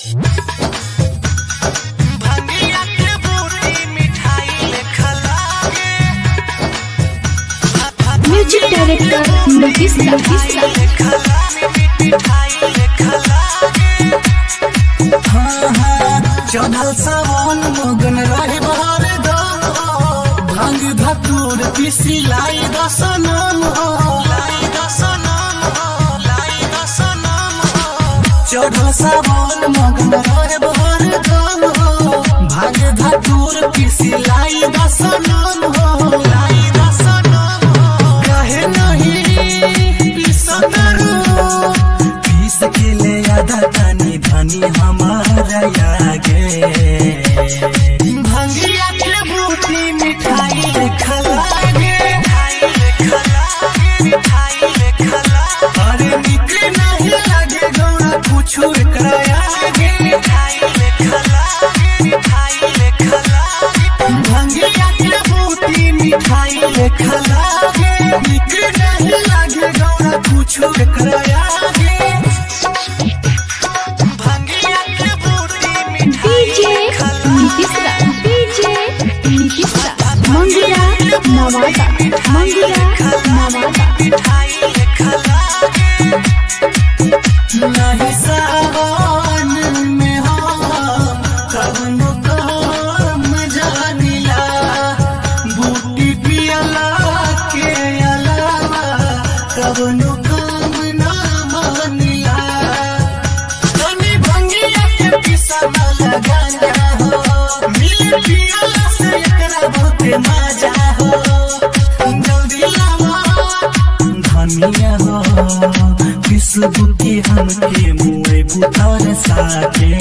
भंगिया के बूटी मिठाई लेखा लागे म्यूजिक डायरेक्टर नीतीश नीतीश लेखा लागे मिठाई लेखा लागे हाँ हाँ चढ़ल सावन मगन रहे बहर दम भांग धतूर पिसी लाई दसनम हो लाई दसनम हो लाई दसनम हो चढ़ल सावन मगन रहे बहर दम हो भांग धतूर पिसी लाई दसनम हो लाई दसनम हो कहे नहीं पिसतरू पीस के ले आधा तनी धनी हमारा आगे भंगिया के बूटी मिठाई लेखा लागे अरे निक नहीं लागे गौरा कुछो एकरा आगे भंगिया के बूटी मिठाई लेखा लागे निक नहीं लागे गौरा कुछो एकरा आगे भंगिया के बूटी डीजे नीतीश डीजे नीतीश मंगुरा नवादा मंगुरा नवादा नहीं सावन में हो कवनो काम जानिला बूटी पियला के अलावा कवनो काम ना मानिला तनी भंगिया के पिसा लगाना हो मिल पियला से एकरा बहुते मजा हो जल्दी लावा धनिया हो किस बुद्धि हमके मुए बुतार साके